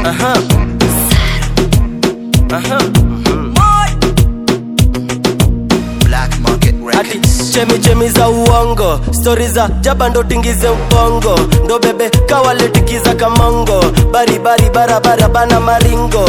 Aha. Aha. Black Market Ati Records. chemi chemi za uongo stori za jaba ndo tingize ubongo ndo bebe kawaletikiza kamongo baribari barabara bana maringo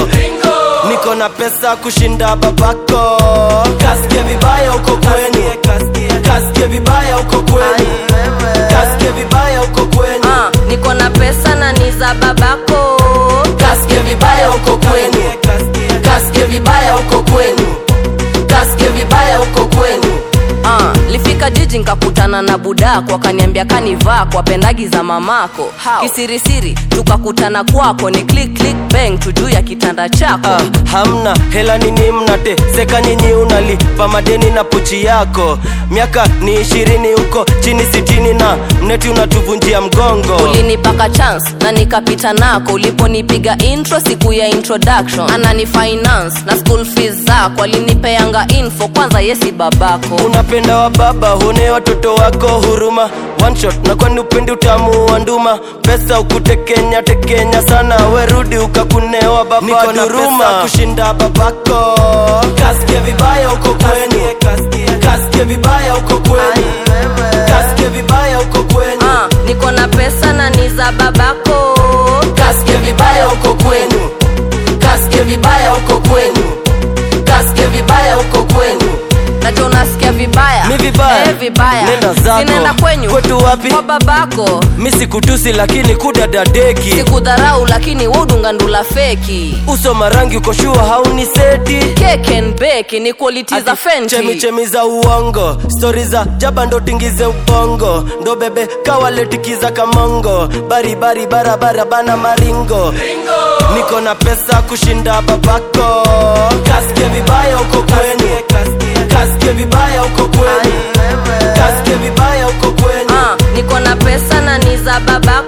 niko na pesa kushinda babako kasike vibaya uko kwenu kasike vibaya uko kwenu kasike vibaya uko kwenu Ah, niko na pesa na ni za babako kasike vibaya uko kwenu kasike vibaya uko kwenu kasike vibaya uko kwenu Ah, lifika jiji nkakutana na budako wakaniambia kanivaa kwa pendagi za mamako kisirisiri tukakutana kwako ni click click bang tu juu ya kitanda chako Ah, hamna hela nini mnate seka nyinyi unalipa madeni na pochi yako miaka ni ishirini huko chini sitini na mneti unatuvunjia mgongo ulinipaka chance na nikapita nako uliponipiga intro siku ya introduction anani finance na school fees zako alinipeanga info kwanza yesi babako unapenda wa baba hune watoto wako huruma one shot na kwani upendi utamu wa nduma pesa ukutekenya tekenya sana werudi ukakunewa baba niko na pesa kushinda babako kasike vibaya uko kwenu kasike vibaya uko kwenu kasike vibaya uko kwenu Ah, niko na pesa na ni za babako kasike vibaya uko kwenu kasike vibaya uko kwenu kasike vibaya uko kwenu nacho unasikia vibaya Mi vibaya? eh, vibaya Nenda zako. sinaenda kwenyu Kwetu wapi? kwa babako mi sikutusi lakini kudadadeki sikudharau lakini waudungandula feki uso marangi uko shua hauni seti Cake and bake ni quality za chemi fenti chemi za uongo stori za jaba ndo tingize ubongo ndo bebe kawaletikiza kamongo baribari barabara bana maringo niko na pesa kushinda babako kasike vibaya uko kwenu kasike vibaya uko kwenu kasike vibaya uko kwenu Ah, niko na pesa na ni za babako